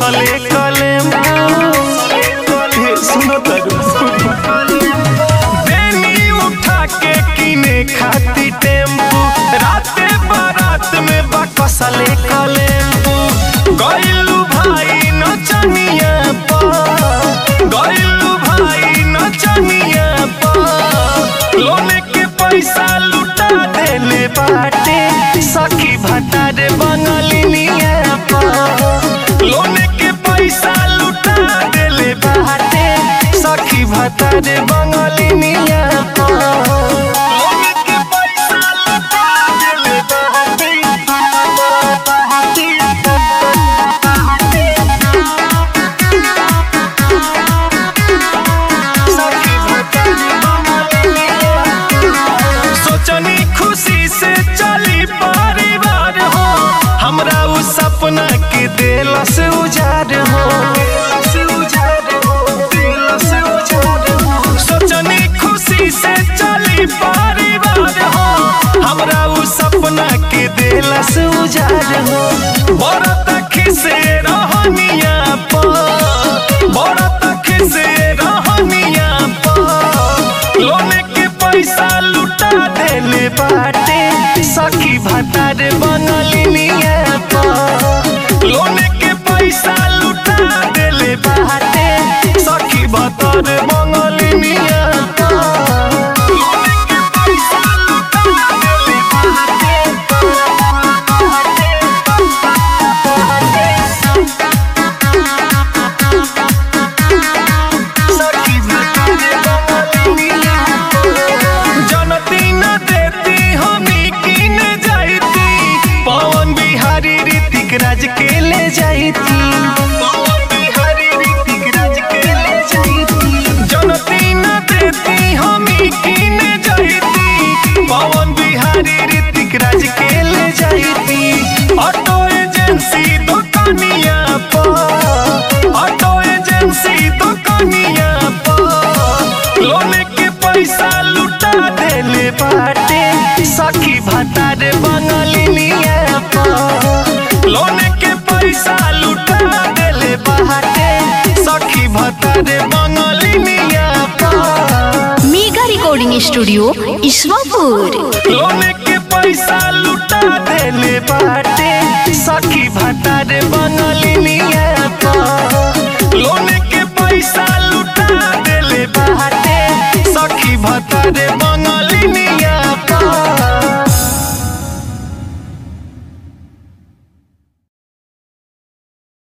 कसले कलेम हे सुनो तरू बेनी उठा के किने खाती टेम्पू राते बारात में बा कसले कलेम्पू गइलू भाई नचनिया पा गइलू भाई नचनिया पा लोने के पैसा लुटा देले बाटे सखी भतारे बंगलिनिया पा लोने के पैसा लुटा देले बाटे सखी भतारे बंगलिनिया पा लोने के पैसा लुटा देले बाटे सखी भतारे बंगलिनिया सोचनी खुशी से चली परिवार हो हमरा उ सपना के दिल से उजाड़ हो सोचनी खुशी से चली परिवार हो हमरा उ सपना के दिल से उजाड़ हो बड़ा तक से रहनिया पा बड़ा तक से रहनिया पा लोने के पैसा लुटा देले बाटे सखी भतारे बंगलिनिया पा लोने के पैसा लुटा देले बाटे सखी भतारे बंगलिनिया पा लोने के पैसा लुटा देले बाटे सखी भतारे बंगलिनिया जनती न देती हमी किन जाती पवन बिहारी ऋतिक राज के ले जाती पवन बिहारी ऋतिक राज के ले जाती जनती न देती हमी किन जाती पवन बिहारी ऋतिक राज के ले जाती ऑटो एजेंसी दुकानिया पर ऑटो एजेंसी दुकानिया पर लोने के पैसा लुटा देले बाटे सखी भतारे बंगलिनिया पर लोने के पैसा लुटा देले बाटे सखी भतारे बंगलिनिया पर मेगा रिकॉर्डिंग स्टूडियो ईश्वरपुर लोने के पैसा लुटा देले बाटे सखी भतारे बंगलिनिया